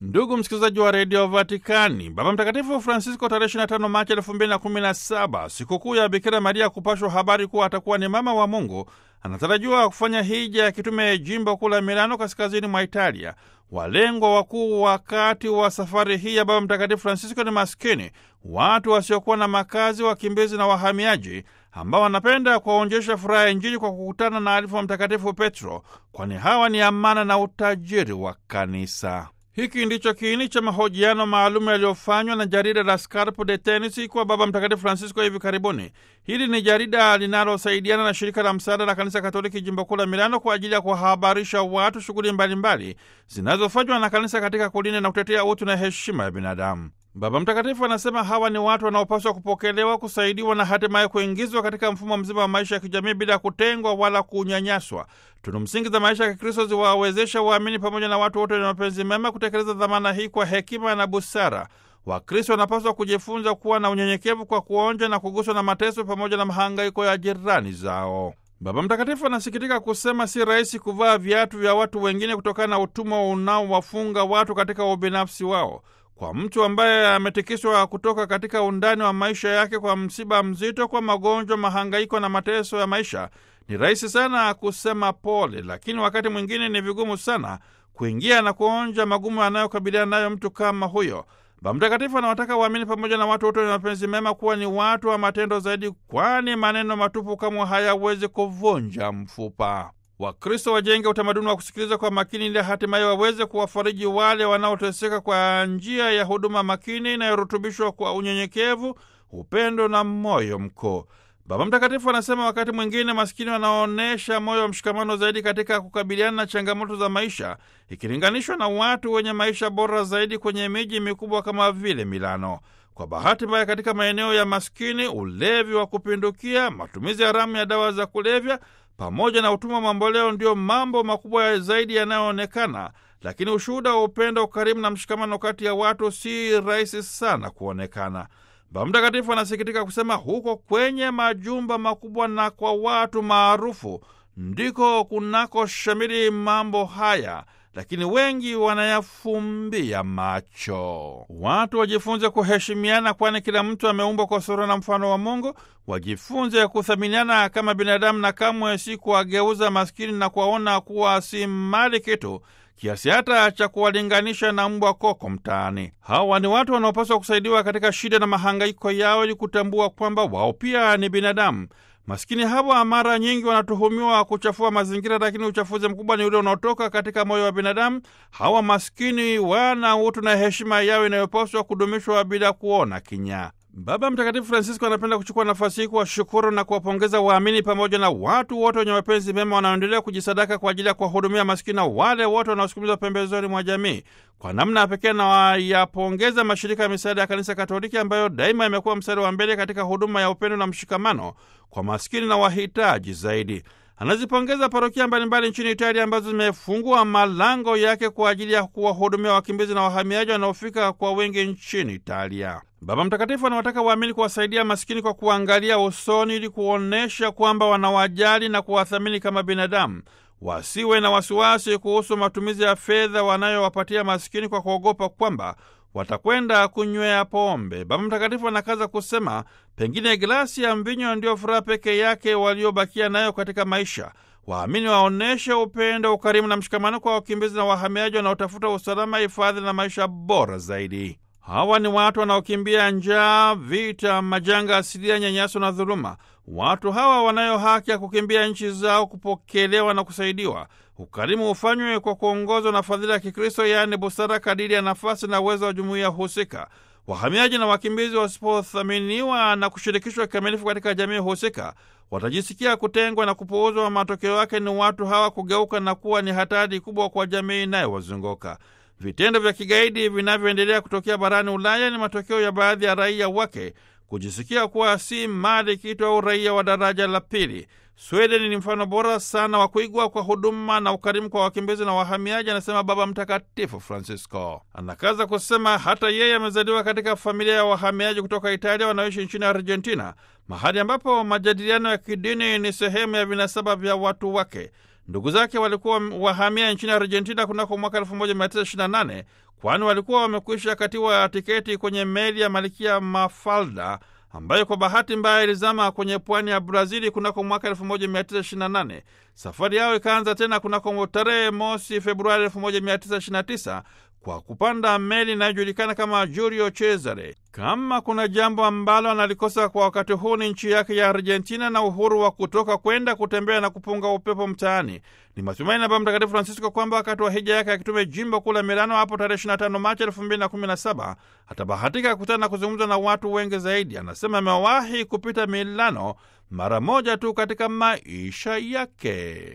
Ndugu msikilizaji wa redio Vatikani, Baba Mtakatifu Francisco tarehe 25 Machi 2017, sikukuu ya Bikira Maria kupashwa habari kuwa atakuwa ni mama wa Mungu, anatarajiwa kufanya hija ya kitume jimbo kuu la Milano, kaskazini mwa Italia. Walengwa wakuu wakati wa safari hii ya Baba Mtakatifu Francisco ni maskini, watu wasiokuwa na makazi, wakimbizi na wahamiaji ambao wanapenda kuwaonjesha furaha ya Injili kwa kukutana na alifu wa Mtakatifu Petro, kwani hawa ni amana na utajiri wa kanisa. Hiki ndicho kiini cha mahojiano maalum yaliyofanywa na jarida la Scarpo de Tennis kwa Baba Mtakatifu Francisco hivi karibuni. Hili ni jarida linalosaidiana na shirika la msaada la Kanisa Katoliki jimbo kuu la Milano kwa ajili ya kuwahabarisha watu shughuli mbalimbali zinazofanywa na kanisa katika kulinda na kutetea utu na heshima ya binadamu. Baba Mtakatifu anasema hawa ni watu wanaopaswa kupokelewa, kusaidiwa na hatimaye kuingizwa katika mfumo mzima wa maisha ya kijamii bila kutengwa wala kunyanyaswa. Tunu msingi za maisha ya Kikristo ziwawezesha waamini pamoja na watu wote wenye mapenzi mema kutekeleza dhamana hii kwa hekima na busara. Wakristo wanapaswa kujifunza kuwa na unyenyekevu kwa kuonja na kuguswa na mateso pamoja na mahangaiko ya jirani zao. Baba Mtakatifu anasikitika kusema si rahisi kuvaa viatu vya watu wengine kutokana na utumwa unaowafunga watu katika ubinafsi wao. Kwa mtu ambaye ametikiswa kutoka katika undani wa maisha yake kwa msiba mzito, kwa magonjwa, mahangaiko na mateso ya maisha, ni rahisi sana kusema pole, lakini wakati mwingine ni vigumu sana kuingia na kuonja magumu anayokabiliana nayo mtu kama huyo. Baba Mtakatifu anawataka waamini pamoja na watu wote wenye mapenzi mema kuwa ni watu wa matendo zaidi, kwani maneno matupu kamwe hayawezi kuvunja mfupa. Wakristo wajenge utamaduni wa kusikiliza kwa makini ili hatimaye waweze kuwafariji wale wanaoteseka kwa njia ya huduma makini inayorutubishwa kwa unyenyekevu, upendo na moyo mkuu. Baba Mtakatifu anasema wakati mwingine maskini wanaonyesha moyo wa mshikamano zaidi katika kukabiliana na changamoto za maisha ikilinganishwa na watu wenye maisha bora zaidi kwenye miji mikubwa kama vile Milano. Kwa bahati mbaya, katika maeneo ya maskini, ulevi wa kupindukia, matumizi haramu ya dawa za kulevya pamoja na utumwa mamboleo ndiyo mambo makubwa zaidi yanayoonekana, lakini ushuhuda wa upendo, ukarimu na mshikamano kati ya watu si rahisi sana kuonekana. Baba Mtakatifu anasikitika kusema huko kwenye majumba makubwa na kwa watu maarufu ndiko kunako shamiri mambo haya, lakini wengi wanayafumbia macho. Watu wajifunze kuheshimiana, kwani kila mtu ameumbwa kwa sura na mfano wa Mungu. Wajifunze kuthaminiana kama binadamu na kamwe si kuwageuza maskini na kuwaona kuwa si mali kitu kiasi hata cha kuwalinganisha na mbwa koko mtaani. Hawa ni watu wanaopaswa kusaidiwa katika shida na mahangaiko yao, ili kutambua kwamba wao pia ni binadamu. Maskini hawa mara nyingi wanatuhumiwa kuchafua mazingira, lakini uchafuzi mkubwa ni ule unaotoka katika moyo wa binadamu. Hawa maskini wana utu na heshima yao inayopaswa kudumishwa bila kuona kinyaa. Baba Mtakatifu Francisco anapenda kuchukua nafasi hii kuwashukuru na kuwapongeza waamini pamoja na watu wote wenye mapenzi mema wanaoendelea kujisadaka kwa ajili ya kuwahudumia maskini na wale wote wanaosukumizwa pembezoni mwa jamii. Kwa namna ya pekee nawayapongeza mashirika ya misaada ya Kanisa Katoliki ambayo daima yamekuwa mstari wa mbele katika huduma ya upendo na mshikamano kwa maskini na wahitaji zaidi. Anazipongeza parokia mbalimbali nchini Italia ambazo zimefungua malango yake kwa ajili ya kuwahudumia wakimbizi na wahamiaji wanaofika kwa wengi nchini Italia. Baba Mtakatifu anawataka waamini kuwasaidia maskini kwa kuangalia usoni ili kuonyesha kwamba wanawajali na kuwathamini kama binadamu. Wasiwe na wasiwasi kuhusu matumizi ya fedha wanayowapatia maskini kwa kuogopa kwamba watakwenda kunywea pombe. Baba Mtakatifu anakaza kusema, pengine glasi ya mvinyo ndiyo furaha peke yake waliobakia nayo katika maisha. Waamini waonyeshe upendo, ukarimu na mshikamano kwa wakimbizi na wahamiaji wanaotafuta usalama, hifadhi na maisha bora zaidi. Hawa ni watu wanaokimbia njaa, vita, majanga asilia, nyanyaso na dhuluma. Watu hawa wanayo haki ya kukimbia nchi zao, kupokelewa na kusaidiwa. Ukarimu hufanywe kwa kuongozwa na fadhila ya Kikristo, yaani busara, kadiri ya nafasi na uwezo wa jumuiya husika. Wahamiaji na wakimbizi wasipothaminiwa na kushirikishwa kikamilifu katika jamii husika, watajisikia kutengwa na kupuuzwa. Matokeo yake ni watu hawa kugeuka na kuwa ni hatari kubwa kwa jamii inayowazunguka. Vitendo vya kigaidi vinavyoendelea kutokea barani Ulaya ni matokeo ya baadhi ya raia wake kujisikia kuwa si mali kitu au raia wa daraja la pili. Sweden ni mfano bora sana wa kuigwa kwa huduma na ukarimu kwa wakimbizi na wahamiaji, anasema Baba Mtakatifu Francisco. Anakaza kusema hata yeye amezaliwa katika familia ya wahamiaji kutoka Italia wanaoishi nchini Argentina, mahali ambapo majadiliano ya kidini ni sehemu ya vinasaba vya watu wake. Ndugu zake walikuwa wahamia nchini Argentina kunako mwaka 1928 kwani walikuwa wamekwisha katiwa tiketi kwenye meli ya Malkia Mafalda ambayo kwa bahati mbaya ilizama kwenye pwani ya Brazili kunako mwaka 1928. Safari yao ikaanza tena kunako tarehe mosi Februari 1929 kwa kupanda meli inayojulikana kama Julio Cesare. Kama kuna jambo ambalo analikosa kwa wakati huu ni nchi yake ya Argentina na uhuru wa kutoka kwenda kutembea na kupunga upepo mtaani. Ni matumaini ya Baba Mtakatifu Francisco kwamba wakati wa hija yake akitume jimbo kuu la Milano hapo tarehe 25 Machi 2017 atabahatika kukutana na kuzungumza na watu wengi zaidi. Anasema amewahi kupita Milano mara moja tu katika maisha yake.